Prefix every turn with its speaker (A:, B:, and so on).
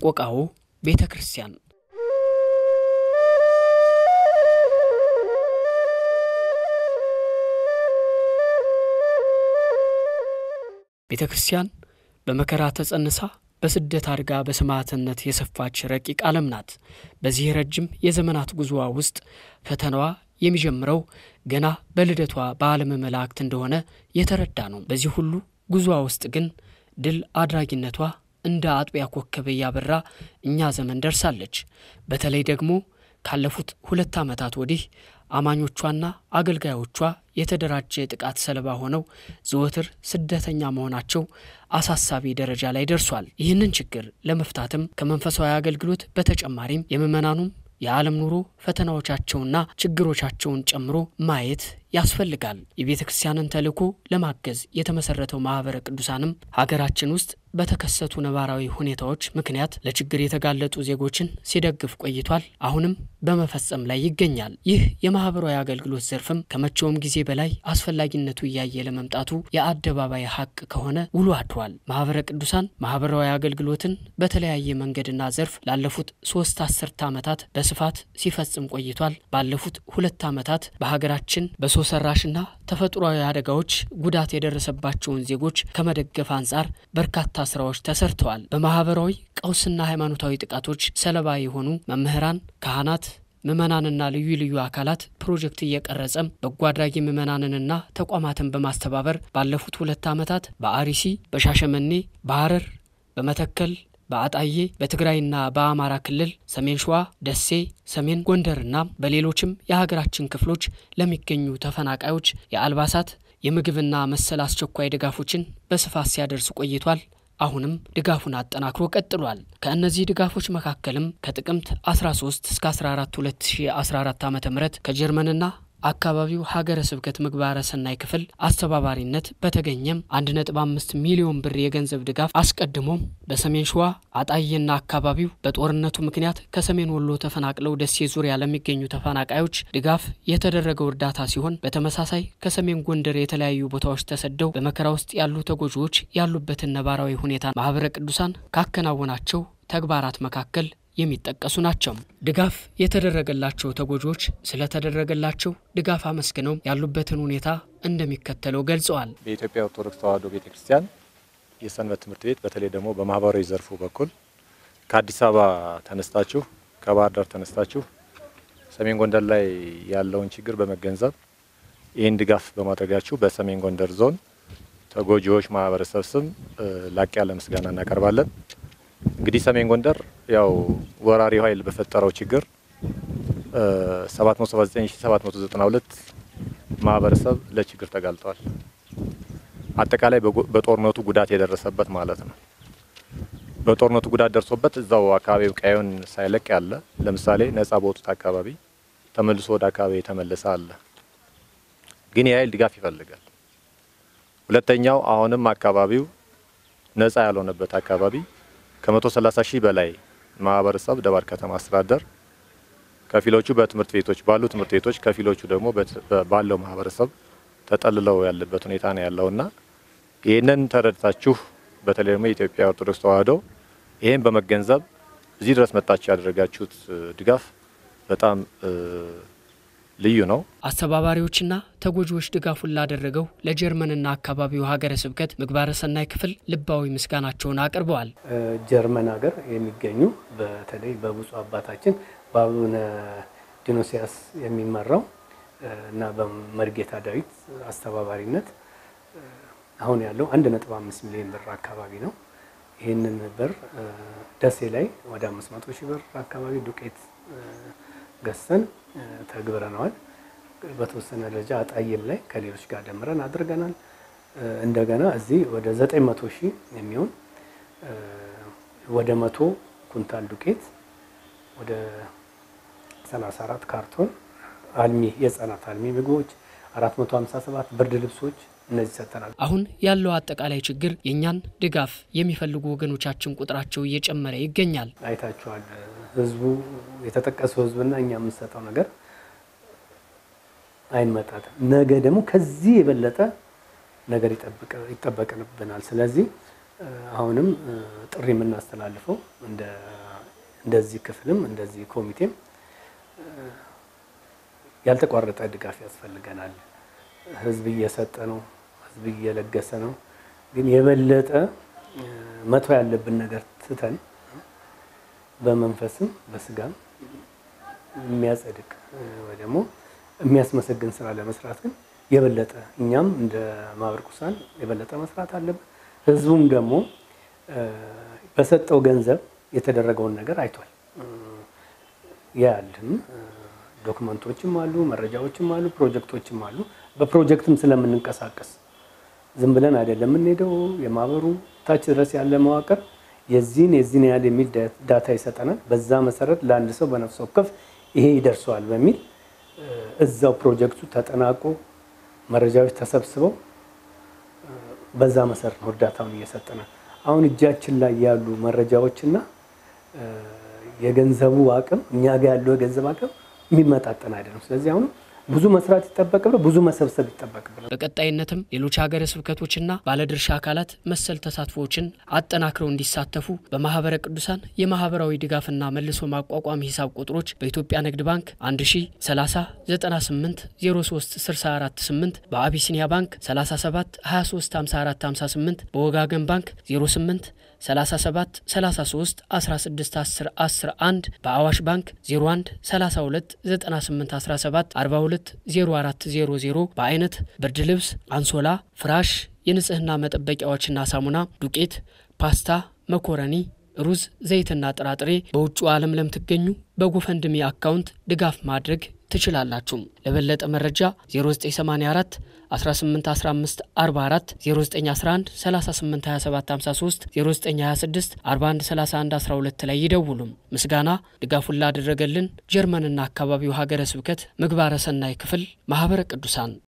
A: ሰቆቃዎ ቤተ ክርስቲያን ቤተ ክርስቲያን በመከራ ተጸንሳ በስደት አድጋ በሰማዕትነት የሰፋች ረቂቅ ዓለም ናት። በዚህ ረጅም የዘመናት ጉዞዋ ውስጥ ፈተናዋ የሚጀምረው ገና በልደቷ በዓለመ መላእክት እንደሆነ የተረዳ ነው። በዚህ ሁሉ ጉዞዋ ውስጥ ግን ድል አድራጊነቷ እንደ አጥቢያ ኮከብ እያበራ እኛ ዘመን ደርሳለች። በተለይ ደግሞ ካለፉት ሁለት ዓመታት ወዲህ አማኞቿና አገልጋዮቿ የተደራጀ ጥቃት ሰለባ ሆነው ዘወትር ስደተኛ መሆናቸው አሳሳቢ ደረጃ ላይ ደርሷል። ይህንን ችግር ለመፍታትም ከመንፈሳዊ አገልግሎት በተጨማሪም የምዕመናኑም የዓለም ኑሮ ፈተናዎቻቸውና ችግሮቻቸውን ጨምሮ ማየት ያስፈልጋል። የቤተ ክርስቲያንን ተልዕኮ ለማገዝ የተመሰረተው ማኅበረ ቅዱሳንም ሀገራችን ውስጥ በተከሰቱ ነባራዊ ሁኔታዎች ምክንያት ለችግር የተጋለጡ ዜጎችን ሲደግፍ ቆይቷል። አሁንም በመፈጸም ላይ ይገኛል። ይህ የማኅበራዊ አገልግሎት ዘርፍም ከመቼውም ጊዜ በላይ አስፈላጊነቱ እያየ ለመምጣቱ የአደባባይ ሀቅ ከሆነ ውሎ አድሯል። ማኅበረ ቅዱሳን ማኅበራዊ አገልግሎትን በተለያየ መንገድና ዘርፍ ላለፉት ሶስት አስርተ ዓመታት በስፋት ሲፈጽም ቆይቷል። ባለፉት ሁለት ዓመታት በሀገራችን በሰው ሰራሽና ተፈጥሯዊ አደጋዎች ጉዳት የደረሰባቸውን ዜጎች ከመደገፍ አንጻር በርካታ ስራዎች ተሰርተዋል። በማህበራዊ ቀውስና ሃይማኖታዊ ጥቃቶች ሰለባ የሆኑ መምህራን፣ ካህናት፣ ምዕመናንና ልዩ ልዩ አካላት ፕሮጀክት እየቀረጸም በጎ አድራጊ ምዕመናንንና ተቋማትን በማስተባበር ባለፉት ሁለት ዓመታት በአርሲ፣ በሻሸመኔ፣ በሐረር፣ በመተከል በአጣዬ በትግራይና በአማራ ክልል ሰሜን ሸዋ፣ ደሴ፣ ሰሜን ጎንደርና በሌሎችም የሀገራችን ክፍሎች ለሚገኙ ተፈናቃዮች የአልባሳት የምግብና መሰል አስቸኳይ ድጋፎችን በስፋት ሲያደርስ ቆይቷል። አሁንም ድጋፉን አጠናክሮ ቀጥሏል። ከእነዚህ ድጋፎች መካከልም ከጥቅምት 13 እስከ 14 2014 ዓ ም ከጀርመንና አካባቢው ሀገረ ስብከት ምግባረ ሰናይ ክፍል አስተባባሪነት በተገኘም 1.5 ሚሊዮን ብር የገንዘብ ድጋፍ አስቀድሞም በሰሜን ሸዋ አጣዬና አካባቢው በጦርነቱ ምክንያት ከሰሜን ወሎ ተፈናቅለው ደሴ ዙሪያ ለሚገኙ ተፈናቃዮች ድጋፍ የተደረገው እርዳታ ሲሆን በተመሳሳይ ከሰሜን ጎንደር የተለያዩ ቦታዎች ተሰደው በመከራ ውስጥ ያሉ ተጎጂዎች ያሉበትን ነባራዊ ሁኔታ ማኅበረ ቅዱሳን ካከናወናቸው ተግባራት መካከል የሚጠቀሱ ናቸው። ድጋፍ የተደረገላቸው ተጎጂዎች ስለተደረገላቸው ድጋፍ አመስግነው ያሉበትን ሁኔታ እንደሚከተለው ገልጸዋል።
B: በኢትዮጵያ ኦርቶዶክስ ተዋሕዶ ቤተ ክርስቲያን የሰንበት ትምህርት ቤት በተለይ ደግሞ በማህበራዊ ዘርፉ በኩል ከአዲስ አበባ ተነስታችሁ ከባህር ዳር ተነስታችሁ ሰሜን ጎንደር ላይ ያለውን ችግር በመገንዘብ ይህን ድጋፍ በማድረጋችሁ በሰሜን ጎንደር ዞን ተጎጂዎች ማህበረሰብ ስም ላቅ ያለ ምስጋና እናቀርባለን። እንግዲህ ሰሜን ጎንደር ያው ወራሪው ኃይል በፈጠረው ችግር 779792 ማህበረሰብ ለችግር ተጋልጧል። አጠቃላይ በጦርነቱ ጉዳት የደረሰበት ማለት ነው። በጦርነቱ ጉዳት ደርሶበት እዛው አካባቢው ቀየውን ሳይለቅ ያለ ለምሳሌ ነጻ በወጡት አካባቢ ተመልሶ ወደ አካባቢ የተመለሰ አለ። ግን የኃይል ድጋፍ ይፈልጋል። ሁለተኛው አሁንም አካባቢው ነጻ ያልሆነበት አካባቢ ከመቶ ሰላሳ ሺህ በላይ ማህበረሰብ ደባርቅ ከተማ አስተዳደር ከፊሎቹ በትምህርት ቤቶች ባሉ ትምህርት ቤቶች ከፊሎቹ ደግሞ ባለው ማህበረሰብ ተጠልለው ያለበት ሁኔታ ነው ያለውና ይህንን ተረድታችሁ በተለይ ደግሞ የኢትዮጵያ ኦርቶዶክስ ተዋሕዶ ይህን በመገንዘብ እዚህ ድረስ መጣችሁ ያደረጋችሁት ድጋፍ በጣም ልዩ ነው።
A: አስተባባሪዎችና ተጎጂዎች ድጋፉን ላደረገው ለጀርመንና አካባቢው ሀገረ ስብከት ምግባረ ሰናይ ክፍል ልባዊ ምስጋናቸውን አቅርበዋል።
C: ጀርመን ሀገር የሚገኙ በተለይ በብፁዕ አባታችን በአቡነ ዲኖሲያስ የሚመራው እና በመርጌታ ዳዊት አስተባባሪነት አሁን ያለው አንድ ነጥብ አምስት ሚሊዮን ብር አካባቢ ነው። ይህንን ብር ደሴ ላይ ወደ አምስት መቶ ሺህ ብር አካባቢ ዱቄት ገዝተን ተግብረነዋል። በተወሰነ ደረጃ አጣዬም ላይ ከሌሎች ጋር ደምረን አድርገናል። እንደገና እዚህ ወደ ዘጠኝ መቶ ሺህ የሚሆን ወደ መቶ ኩንታል ዱቄት ወደ 34 ካርቶን አልሚ የህጻናት አልሚ ምግቦች 457 ብርድ ልብሶች እነዚህ ሰጥተናል።
A: አሁን ያለው አጠቃላይ ችግር የእኛን ድጋፍ የሚፈልጉ ወገኖቻችን ቁጥራቸው እየጨመረ ይገኛል።
C: አይታችኋል። ህዝቡ የተጠቀሰው ህዝብና እኛ የምንሰጠው ነገር አይመጣትም። ነገ ደግሞ ከዚህ የበለጠ ነገር ይጠበቅብናል። ስለዚህ አሁንም ጥሪ የምናስተላልፈው እንደዚህ ክፍልም እንደዚህ ኮሚቴም ያልተቋረጠ ድጋፍ ያስፈልገናል። ህዝብ እየሰጠ ነው፣ ህዝብ እየለገሰ ነው። ግን የበለጠ መተው ያለብን ነገር ትተን በመንፈስም በስጋም የሚያጸድቅ ወይ ደግሞ የሚያስመሰግን ስራ ለመስራት ግን የበለጠ እኛም እንደ ማህበረ ቅዱሳን የበለጠ መስራት አለብን። ህዝቡም ደግሞ በሰጠው ገንዘብ የተደረገውን ነገር አይቷል። ያልም ዶክመንቶችም አሉ፣ መረጃዎችም አሉ፣ ፕሮጀክቶችም አሉ። በፕሮጀክትም ስለምንንቀሳቀስ ዝም ብለን አይደለም የምንሄደው። የማህበሩ ታች ድረስ ያለ መዋቅር የዚህን የዚህን ያህል የሚል ዳታ ይሰጠናል። በዛ መሰረት ለአንድ ሰው በነፍስ ወከፍ ይሄ ይደርሰዋል በሚል እዛው ፕሮጀክቱ ተጠናቆ መረጃዎች ተሰብስበው በዛ መሰረት ነው እርዳታውን እየሰጠናል። አሁን እጃችን ላይ ያሉ መረጃዎችና የገንዘቡ አቅም እኛ ጋር ያለው የገንዘብ አቅም የሚመጣጠን አይደለም። ስለዚህ አሁንም ብዙ መስራት ይጠበቅብናል፣ ብዙ መሰብሰብ ይጠበቅብናል።
A: በቀጣይነትም ሌሎች ሀገረ ስብከቶችና ባለድርሻ አካላት መሰል ተሳትፎዎችን አጠናክረው እንዲሳተፉ በማህበረ ቅዱሳን የማህበራዊ ድጋፍና መልሶ ማቋቋም ሂሳብ ቁጥሮች በኢትዮጵያ ንግድ ባንክ 1030 98 03 64 8 በአቢሲኒያ ባንክ 37 23 54 58 በወጋገን ባንክ 08 37 33 16 10 10 1 በአዋሽ ባንክ 01 32 98 17 42 04 00 በአይነት ብርድ ልብስ፣ አንሶላ፣ ፍራሽ፣ የንጽህና መጠበቂያዎችና ሳሙና፣ ዱቄት፣ ፓስታ፣ መኮረኒ፣ ሩዝ፣ ዘይትና ጥራጥሬ በውጭው ዓለም ለምትገኙ በጎፈንድሚ አካውንት ድጋፍ ማድረግ ትችላላችሁ። ለበለጠ መረጃ 0984 1815 44 0911 38 27 53 0926 41 31 12 ላይ ይደውሉም። ምስጋና ድጋፉን ላደረገልን ጀርመንና አካባቢው ሀገረ ስብከት ምግባረ ሰናይ ክፍል ማህበረ ቅዱሳን